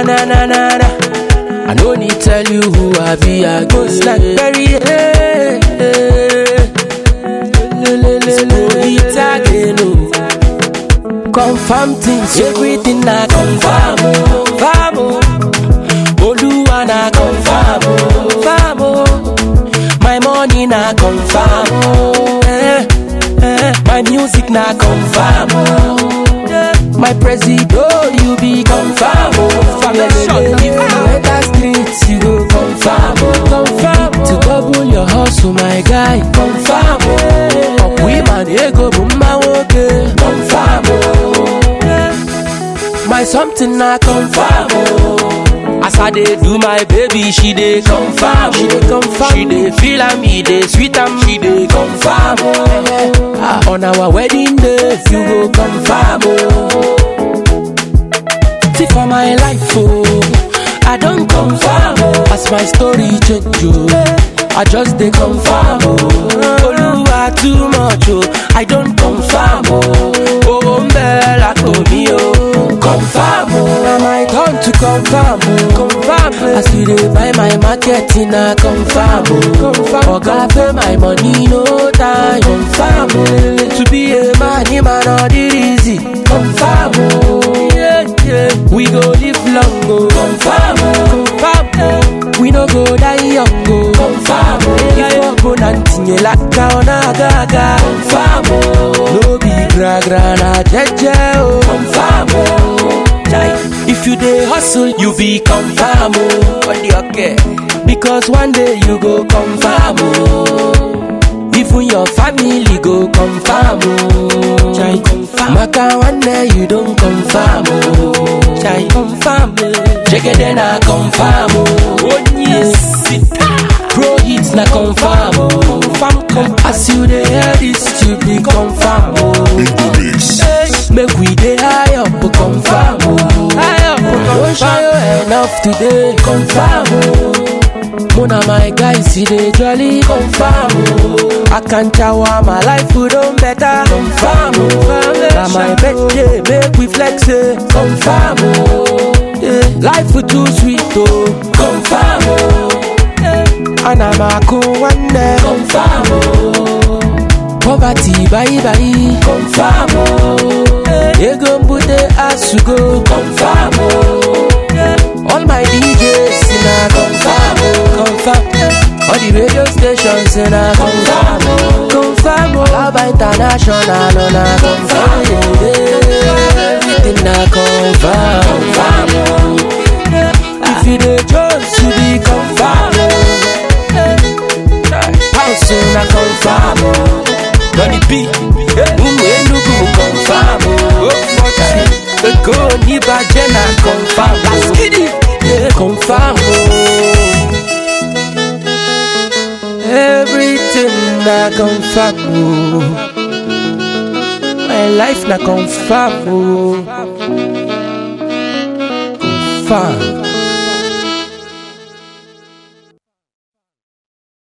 na na na na na. I no need tell you who I be. I go like Berry. Hey, hey. It's again, oh. Confirm things, everything na confirm, oh. Confirm, oh. Oluwa na confirm, oh. Confirm, oh. My money na confirm, oh. Eh, eh. My music na confirm, oh. Yeah. My president, oh, you be confirm, oh. Family, if you enter streets, you go confirm, oh. Confirm, oh. To double your hustle, my guy, confirm, oh. Up women, ego, bumma, okay. Confirm, oh. My something na confirm, oh. As I dey do my baby, she dey confirm, she dey confirm, she dey feel am, e dey sweet am, she dey confirm, oh. Ah, on our wedding day, you go confirm, oh. See for my life, oh, I don't confirm, oh. As my story change, oh, I just dey confirm, oh. Oluwa too much, oh, I don't confirm, oh. Oh, mbela me, oh, confirm, oh. Na my turn to confirm, oh. Confirm, oh. As we dey buy my market, in a confirm, oh. Confirm, Oga pay my money, no time, confirm, oh. To be a man, him and all the easy, confirm, oh. Yeah, yeah. We go live long, oh. Confirm, oh. Confirm, oh. We no go die young, oh. Confirm, oh. If opponent tinye laka ona gaga, confirm, oh. No be gra gra na jeje, oh. Confirm, oh. Chai. If you dey hustle, you be confirm, oh. What the okay? Because one day you go confirm, oh. Even your family go confirm, oh. Chai confirm. Maka one day you don't confirm, oh. Chai confirm, oh. Check it then I confirm, oh. Oh yes, Pro hits na confirm, oh. Confirm, confirm. As you dey hear this, you be confirm, oh. Hey, Make we dey high up, oh, confirm, oh. High up, oh, Don't show you enough today, confirm, oh. Mona my guys, see they jolly confirm. Oh. I can't shower my life, we don't better. Confirm. Oh. Now my birthday, make we flex it. Confirm. Oh. Yeah. Life we too sweet, oh. Confirm. Oh. Yeah. And I'm a cool one day. Confirm. Oh. Poverty, bye bye. Confirm. Oh. Yeah. Ego mbute asugo. Confirm. Oh. Yeah. All my DJs in a confirm. Oh. Confirm. All the radio stations in a confirm. Oh. Confirm. Oh. Lava International on a confirm. Yeah. Everything a confirm. Confirm. Oh. If you dey just you be confirm. Oh. House in a confirm. Oh. Money B. Umu Enugu confirm. Oh. Ego Nibaje na confirm. Laskidi. Yeah. Confirm. Oh. Everything na confirm. Oh. My life na confirm. Oh. Confirm.